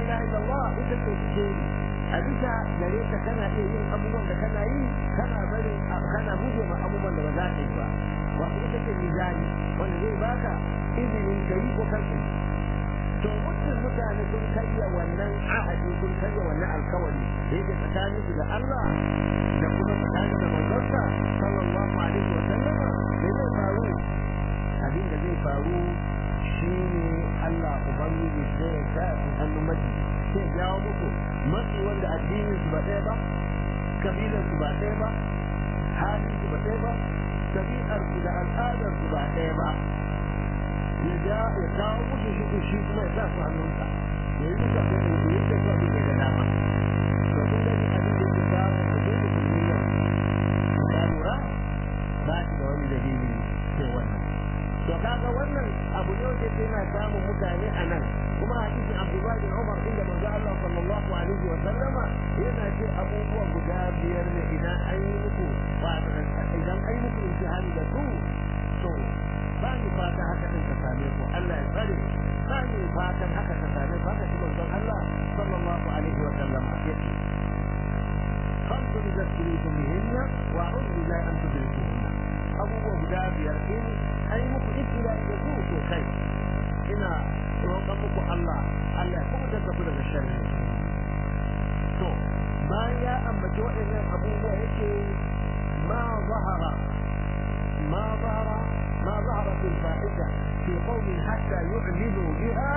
ilaha illallah ita ce ce a bisa gare ka kana iya yin abubuwan da kana yi kana barin kana guje ma abubuwan da ba za ka yi ba wato ita ce mizani wanda zai baka izinin ka yi ko kar ka yi to mutum mutane sun karya wannan ahadi sun karya wannan alkawari da yake tsakanin su da Allah da kuma tsakanin da manzonsa sallallahu alaihi wa sallama me zai faru abin da zai faru shine Allah ubangiji sai ya sa su hannun mace sai jawo muku matsi wanda addinin su ba ɗaya ba kabilar su ba ɗaya ba halin su ba ɗaya ba tabi'ar su da al'adar su ba ɗaya ba ya ja ya kawo musu shi shi kuma ya sa su hannunsa ya yi musu abin da ya ce kawai ke da dama to kun gani abin da ya kawo da dole su yi yau ka lura ba shi da wani dalili sai wannan to kaga wannan abu ne wanda yake yana samun mutane a nan kuma hadisin Abdullah bin Umar inda manzo Allah sallallahu alaihi wa sallama yana ce abubuwa guda biyar ne idan an yi muku idan an yi muku imtihani da su to ba ni fata haka din ka same ku Allah ya tsare ba ni fatan haka ka same ku haka shi manzon Allah sallallahu alaihi wa sallam yake خمس إذا ابتليتم بهن وأعوذ بالله أن تدركوهن abubuwa guda biyar in ai muku ibtila da su to kai ina roƙon muku Allah Allah ya kuma daga ku daga sharri to bayan ya ambaci waɗannan abubuwa yake ma zahara ma zahara ma zahara fil fa'ida fi qawmin hatta yu'linu biha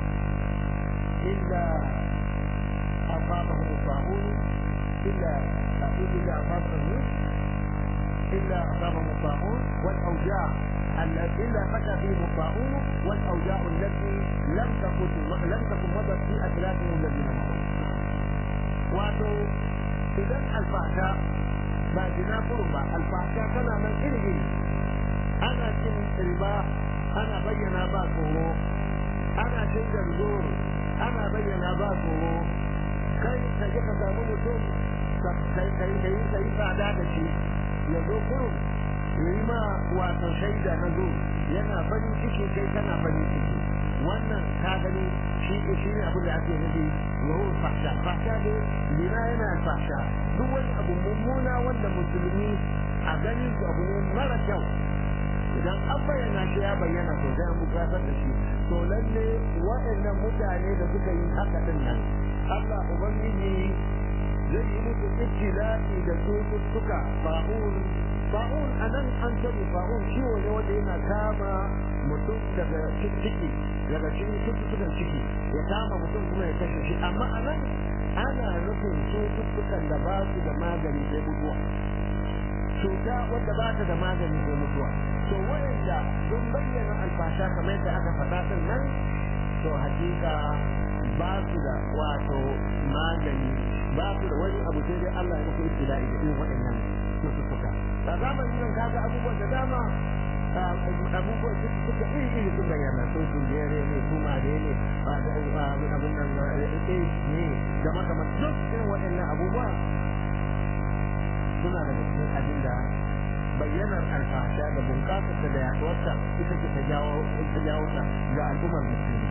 illa أصابهم الطاعون إلا إلا أصابهم إلا أصابهم الطاعون والأوجاع إلا فشى فيهم الطاعون والأوجاع التي لم تكن لم تكن مضت في أسلافهم الذين مضوا. وأتوا إذا الفحشاء ما جنا قربا الفحشاء كما من إلهي أنا كن ربا أنا بينا باكورو أنا شيد الزور أنا بينا باكورو كي تجيك زامن mutum kai kai kai kai tsada da shi ya zo kurum ya yi ma wato shaida na zo yana farin ciki kai kana farin ciki wannan ka gani shi shi ne abin da ake nufi zuhur fahsha fahsha ne lina yana fahsha duk wani abu mummuna wanda musulmi a ganin su abu ne mara kyau idan an bayyana shi ya bayyana to sai an bukatar da shi to lalle waɗannan mutane da suka yi haka din nan Allah ubangiji zai yi musu ibtila'i da cututtuka fa'un fa'un anan an sani fa'un ciwo ne wanda yana kama mutum daga ciki daga cikin cututtukan ciki ya kama mutum kuma ya kashe shi amma anan ana nufin cututtukan da ba su da magani sai mutuwa cuta wadda ba ta da magani sai mutuwa to wayanda sun bayyana alfasha kamar yadda aka faɗa din nan to hakika ba su da wato magani ba su da wani abu sai dai Allah ya muku ibtila'i da irin waɗannan cututtuka a zamanin nan kaga abubuwan da dama abubuwan cututtuka iri iri sun bayyana sun sun jere ne su mare ne abin nan ne da makamar duk irin waɗannan abubuwa suna daga cikin abin da bayyanar alfasha da bunƙasarta da yaɗuwarta ita ce ta jawo ta jawo ta ga al'ummar musulmi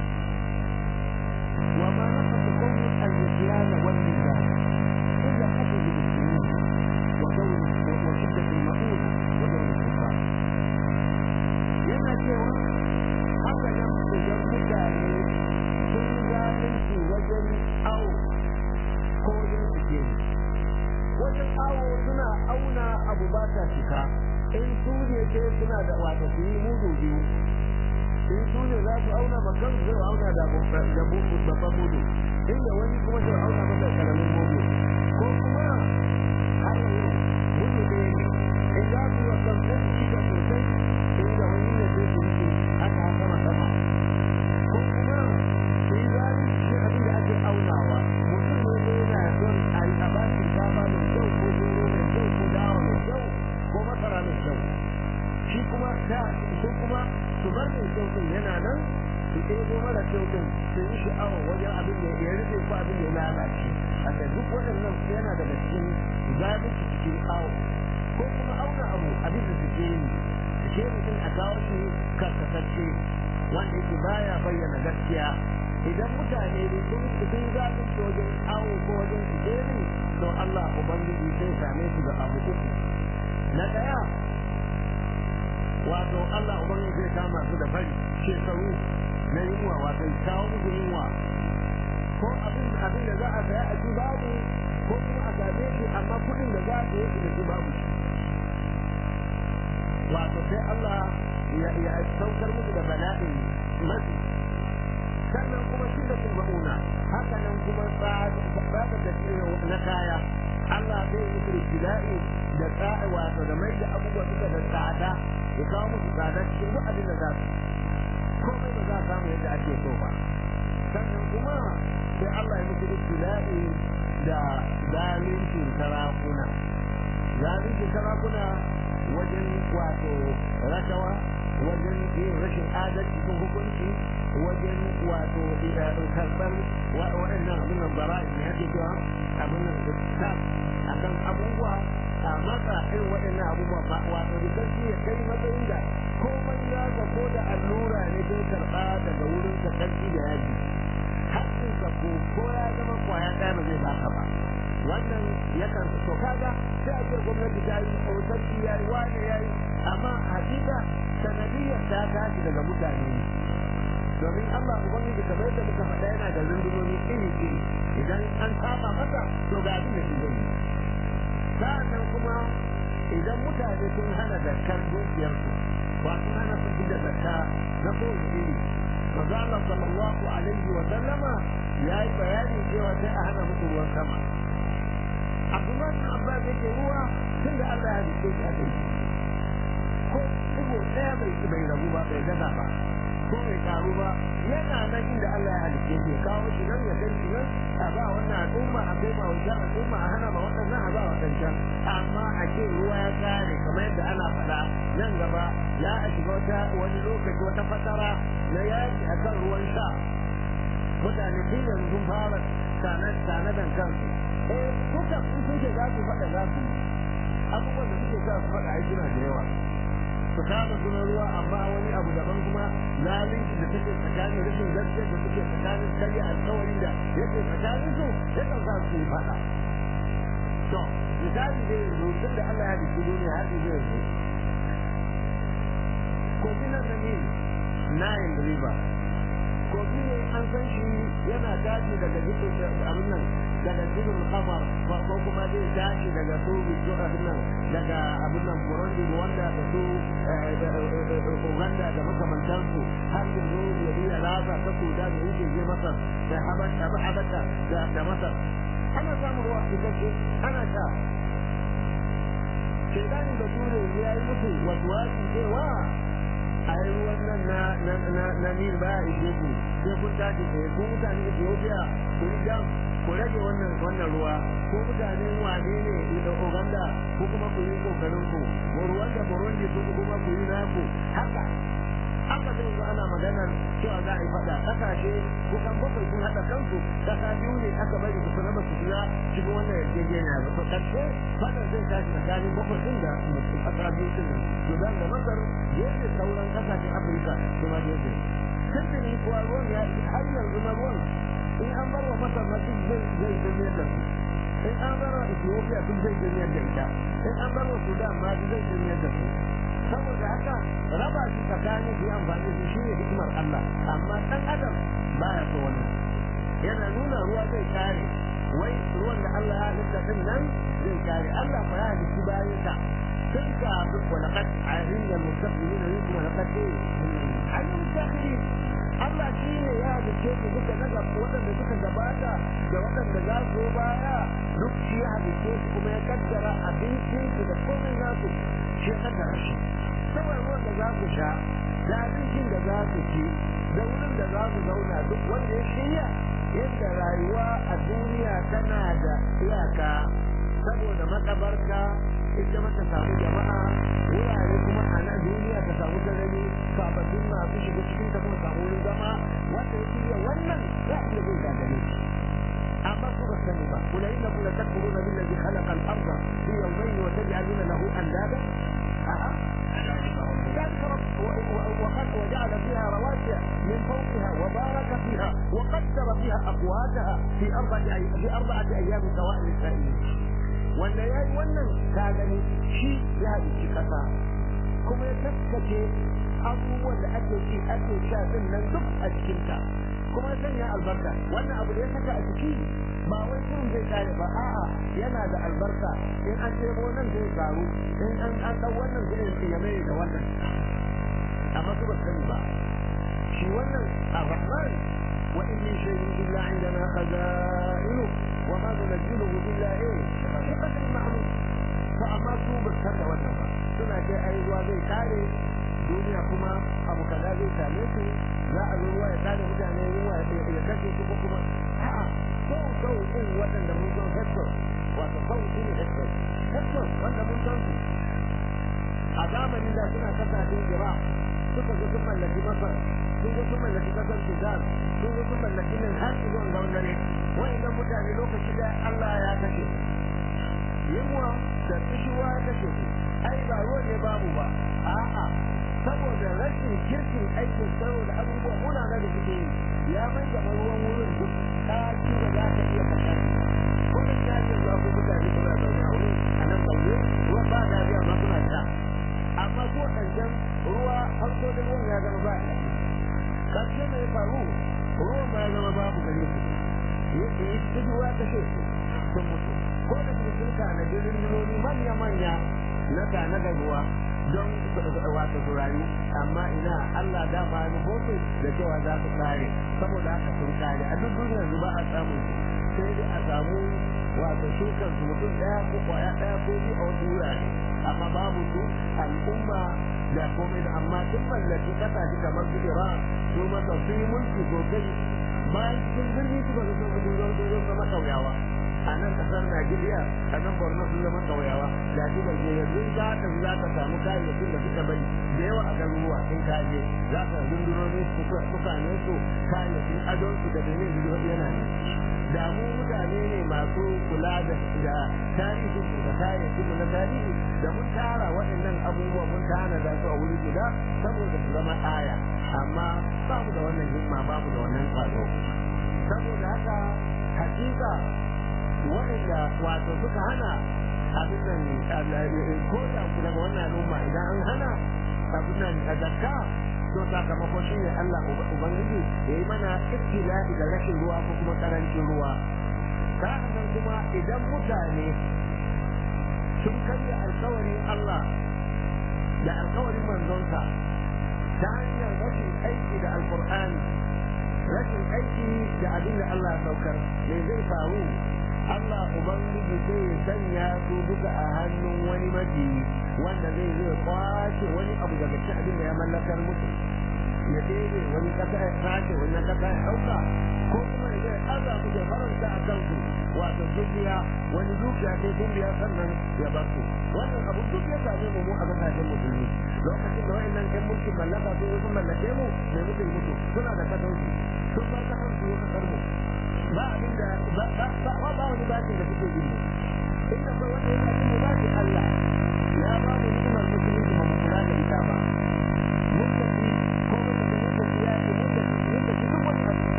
وما نقص قوم النسيان والنسيان إلا حسب بالسنين ودور وشدة المؤونة ودور الكفار yana cewa haka nan idan mutane sun zalunci wajen awo ko wajen suke wajen awo suna auna abu ba ta cika in su ne ke suna da wata su yi mudu biyu in su ne za su auna bakan zai auna da babban mudu inda wani kuma zai auna masa karamin mudu ko kuma har yau mudu ɗaya ne in za su yi wasan sai su shiga sosai inda wani ne zai su rike haka sama sama ko kuma su yi zalunci abin da ake aunawa mutum ne ne yana son a yi a ba shi dama mai kyau ko gero mai kyau ko dawa mai kyau ko masara mai kyau shi kuma da su kuma su bar mai kyau din yana nan su ɗebo mara kyau din su yi sha'awa wajen abin da ya rufe ko abin da ya lalace a duk waɗannan yana daga cikin zalunci cikin awo ko kuma auna abu abin da suke yi suke mutum a kawo shi karkatacce wanda yake baya bayyana gaskiya idan mutane ne sun sun zalunci wajen awo ko wajen sikeri to Allah ubangiji sai same su da abu uku na daya wato Allah ubangiji zai kama su da fari shekaru na yunwa wato kawo musu yunwa ko abin abin da za a saya a ci babu ko kuma a same shi amma kuɗin da za a saye shi da shi babu wato sai Allah ya saukar musu da bala'in mafi sannan kuma shi da sun ma'una haka nan kuma tsada da na kaya Allah zai yi musu ibtila'i da tsa'a wato da mai da abubuwa suka da tsada ya kawo musu tsada cikin duk abin da za su komai ba za a samu yadda ake so ba sannan kuma sai Allah ya musu ibtila'i da zalincin sarakuna zalincin sarakuna wajen wato rashawa wajen yin rashin adalci cikin hukunci wajen wato karɓar waɗannan abin nan bara'i ne ake cewa abin nan da akan abubuwa a matsa irin waɗannan abubuwa ba wato da sarki ya kai matsayin da komai ya ga ko da allura ne zai karɓa daga wurin ka sarki da yaji haƙƙinka ko ko ya zama kwaya ɗaya ba zai baka ba wannan yakan so kaga sai a ce gwamnati ta yi sarki ya yi wane ya yi amma hakika sanadiyar ta tashi daga mutane ne domin Allah ubangiji kamar yadda muka faɗa yana da rundunoni iri iri idan an saba masa to ga abin da shi zai yi sa'annan kuma idan mutane sun hana zakar dukiyarsu ba sun hana su da zakka na kowace iri manzo Allah sallallahu alaihi wa sallama ya yi bayani cewa sai a hana musu ruwan sama Abdullah bin Abbas yake ruwa tun da Allah ya rike shi a kai ko digo ɗaya bai bai rabu ba bai gaza ba ko bai karu ba yana nan inda Allah ya halice shi kawo shi nan ya kai shi nan a ba wannan al'umma a kai ma wajen al'umma a hana ma waɗannan a ba waɗancan amma a ce ruwa ya kare kamar yadda ana faɗa nan gaba ya a shiga wata wani lokaci wata fatara na yaki a kan ruwan sha mutane tun yanzu sun fara tanadan kansu eh kuka sun ce za su faɗa za su abubuwan da suke sa su faɗa ai suna da yawa su kama suna ruwa amma wani abu daban kuma zalunci da take tsakanin rashin gaskiya da suke tsakanin karya alkawari da yake tsakanin su yakan sa su yi faɗa to misali dai yanzu tun da Allah ya dake duniya har zai yanzu kogi na nani Nile River kogi ne an san shi yana tashi daga jikin abin nan daga jikin kamar ko kuma zai tashi daga su bisu abin nan daga abin nan burundi wanda da su uganda da makamantansu har yanzu ya iya rasa ta kuda da yake je masar da habata da masar ana samun ruwa isasshe ana sha shaidanin da ture ya yi musu wasu wasu cewa a yi ruwan nan na na na na nil ba ya ishe ku sai kun tashi tsaye ko mutane Ethiopia ku yi dam ku rage wannan wannan ruwa ko mutanen wane ne da Uganda ko kuma ku yi kokarin ku ko ruwan da Burundi ko kuma ku yi naku haka haka zai zo ana maganar cewa za a yi faɗa ƙasashe kusan bakwai sun haɗa kansu ƙasa biyu ne aka bari su raba su shiga cikin wannan yarjejeniya ba to ƙarshe faɗa zai tashi tsakanin bakwai ɗin da ƙasa biyu ɗin nan Sudan da Masar yadda sauran ƙasashen Afirka su ma da yadda tuntuni kuwa ruwan ya har yanzu na ruwan in an bar wa Masar na duk zai zai jami'ar da su in an bar wa Ethiopia duk zai jami'ar da ita in an bar wa Sudan ma duk zai jami'ar da su saboda haka raba shi tsakanin su amfani da shi ne hikimar Allah amma dan adam baya so wannan yana nuna ruwa zai kare wai ruwan da Allah ya halitta din nan zai kare Allah ba ya halitta bayan sa tun ka wa laqad alimna al-mustaqbilina minkum wa laqad alim al-dakhilin Allah shi ne ya halitta su duka na gaba waɗanda suka gabata da waɗanda za su baya duk shi ya halitta su kuma ya kaddara abincinsu da komai nasu shi ya kaddara shi saboda ruwan da za ku sha da abincin da za ku ci da wurin da za ku zauna duk wanda ya shirya yadda rayuwa a duniya tana da iyaka saboda makabarka ita mata samu jama'a wurare kuma a nan duniya ta samu sarari sababbin masu shiga cikin ta kuma samu wurin zama wanda ya shirya wannan za a iya zai gagare amma ku ba sani ba kula inna kula takfuruna billazi khalaqa al-ardha fi yawmayn wa taj'aluna lahu andada a'a ذلك وجعل فيها رواسي من فوقها وبارك فيها وقدر فيها أقواتها في أربعة في أربعة أيام سواء للسائلين wanda ya yi wannan ka gani shi ya halicci ƙasa kuma ya taskace abubuwan da ake ci ake sha din nan duk a cikinta kuma ya sanya albarka wannan abu da ya saka a ciki ba wai kun zai kare ba a'a yana da albarka in an ɗebo nan zai karu in an an ɗau wannan zai ya mai da wannan amma su ba sani ba shi wannan ar-rahman wa in min shay'in illa indana khaza'inu wa ma nunzilu illa eh bi qadri ma'lum fa amma su ba sani wannan ba suna ce ai ruwa zai kare duniya kuma abu kaza zai same su za a zo ruwa ya kare mutane ruwa ya kashe su ko kuma a'a sau sau din waɗanda mun san hector wato sau shi ne hector hector wanda mun san su a zamanin da suna kasashen iraq suka zo sun mallaki masar sun zo sun mallaki kasar sudan sun zo sun mallaki nan har zuwa ga dare wa'annan mutane lokaci da allah ya kashe yunwa da kishiwa ya kashe su ai ba ruwan ne babu ba a'a saboda rashin kirkin aikin saboda abubuwa muna na da suke yi ya mai gaba ruwan wurin duk ɗaki da za ka iya kasar kuma ya ce za ku mutane suna zaune a wurin a nan zaune ruwan ba da biya ma suna sha amma ko ƙarshen ruwa farko da ruwan ya zama ba ya ƙarshe mai faru ruwan ma ya zama babu gare su yi su ruwa ta ce sun mutu ko da su sun tanadi rundunoni manya-manya na tanadar ruwa don wato su rayu amma ina Allah dama ya nufo da cewa za su kare saboda haka sun kare a duk duniyar yanzu ba a samu sai dai a samu wato shukan su mutum daya ko kwaya daya ko biyu a wasu wurare amma babu su al'umma da komai da amma sun mallaki kasashe kamar su Iran su masa su yi mulki sosai bayan cikin birni suka zo sun fito zo zo zama kauyawa a nan kasar Najeriya a nan Borno sun zama kauyawa da shi da ke yanzu za ta za ta samu kayayyakin da suka bari da yawa a garuruwa in ka je za ka rundunoni suka ne su kayayyakin adon su da benin da yana ne da mu mutane ne masu kula da da tarihi da kayayyakin mu na tarihi da mun tara waɗannan abubuwa mun tana da su a wuri guda saboda su zama aya amma ba mu da wannan himma ba mu da wannan tsaro saboda haka hakika waɗanda wato suka hana abin nan ko da ku daga wannan al'umma idan an hana abin nan a zakka to sakamako shi ne Allah Ubangiji ya yi mana ibtila'i da rashin ruwa ko kuma karancin ruwa sa'annan kuma idan mutane sun karya alkawarin Allah da alkawarin manzonsa ta hanyar rashin aiki da alkur'ani rashin aiki da abin da Allah ya saukar me zai faru Allah Ubangiji sai ya sanya su duka a hannun wani majiyi wanda zai zai kwace wani abu daga cikin abin da ya mallakar musu ya ɗebe wani ƙasa ya sace wani ƙasa ya ɗauka ko kuma ya zai aza su da faranta a kansu wato dukiya wani dukiya sai sun biya sannan ya bar su wannan abu duk ya same mu mu a ƙasashen musulmi lokacin da wa'annan ƴan mulkin mallaka sun sun mallake mu mai muke mutu suna da kasansu sun bar kasansu ya kasar mu ba abin da ba ba ba wani bakin da suke bin mu inda ba wani